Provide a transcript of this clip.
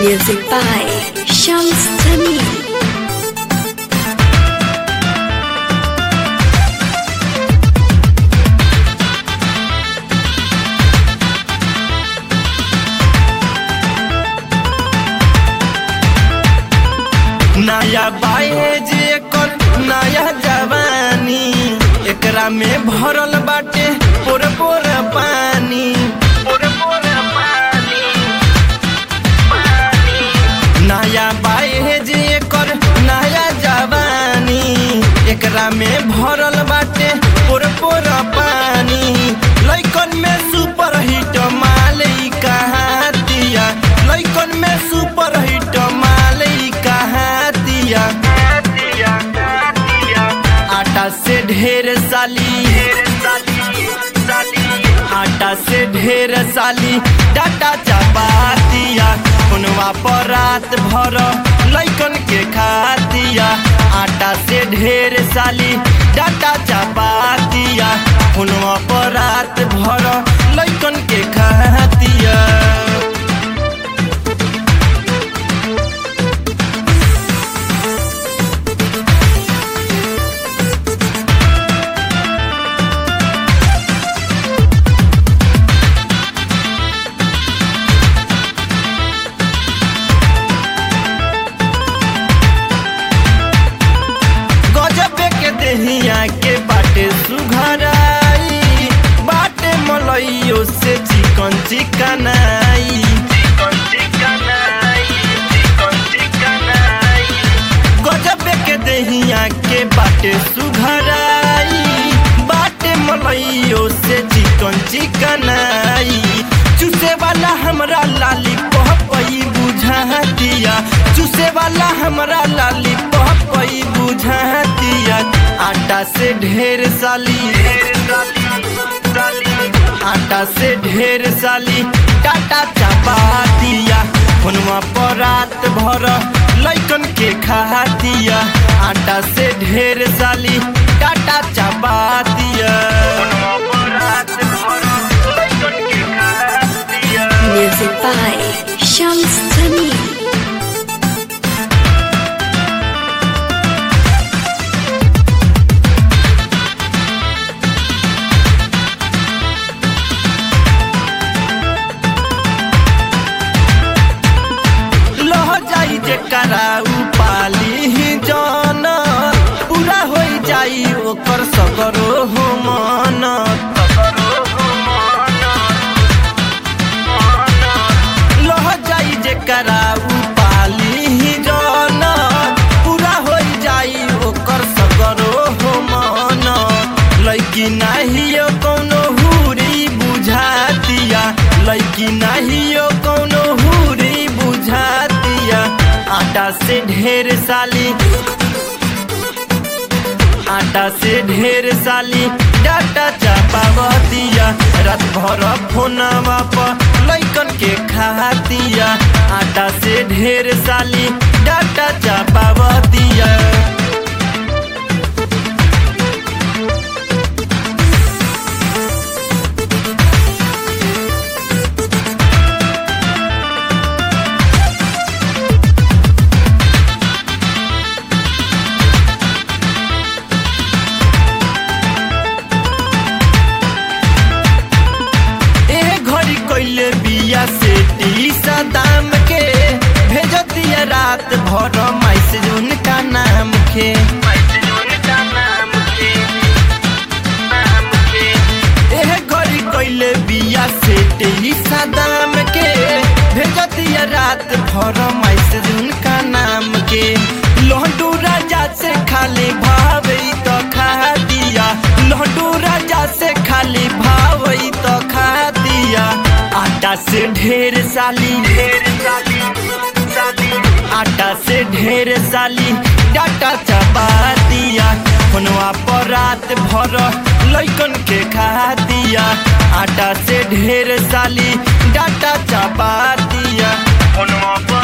Music by Shams Tamim. नया बाए जे कर नया जवानी एकरा में भरल बाटे पोर पोर पानी पोर पोर पानी नया बाए जे कर नया जवानी एकरा में भरल बाटे पोर पोर पानी लइकन में सुपर हिट मालई कहाँ दिया लइकन में सुपर हिट मालई कहाँ दिया आटा से ढेर साली आटा से ढेर साली डाटा चबा दिया उनवा पर रात भर लइकन के खा दिया आटा से ढेर साली डाटा चबा दिया उनवा पर रात भर लइकन के खा दिया गजबे के देहिया के बाटे सुघराई बाटे मलइयो से चिकन चिकनाई गजबे के देहिया के बाटे सुघराई बाटे मलइयो से चिकन चिकनाई चूसे वाला हमरा लाली पहपई बुझा दिया चूसे वाला हमरा लाली पहपई बुझा दिया आटा से ढेर साली आटा से ढेर साली टाटा चपा दिया फोनवा पर रात भर लइकन के खा दिया आटा से ढेर साली टाटा चपा दिया Music by Shams Tamim. लह जाई जे कराऊ पाली ही जन पूरा हो जाई ओकर सगरो हो मन लह जाई जे कराऊ पाली ही जन पूरा हो जाई ओकर सगरो हो मन लैकी नाहियो कौनो हुरी बुझा दिया लैकी नाहियो कौनो हुरी बुझा दिया आटा से ढेर साली आटा से ढेर साली डाटा चापा दिया रात भर फोनवा पर लइकन के खा दिया आटा से ढेर साली डाटा चापा दिया ए घड़ी कइले बिया से टीसा दाम के भेज दिया रात भर मैसेज उनका नाम के ए घड़ी कइले बिया से टीसा दाम के भेज दिया रात भर मैसेज उनका नाम के लहडू राजा से खाली भावई तो खा दिया लहडू राजा से खाली भावई तो खा दिया आटा से ढेर साली ढेर साली आटा से ढेर साली डाटा चबा दिया फोनवा पर रात भर लइकन के खा दिया आटा से ढेर साली डाटा चबा दिया फोनवा पर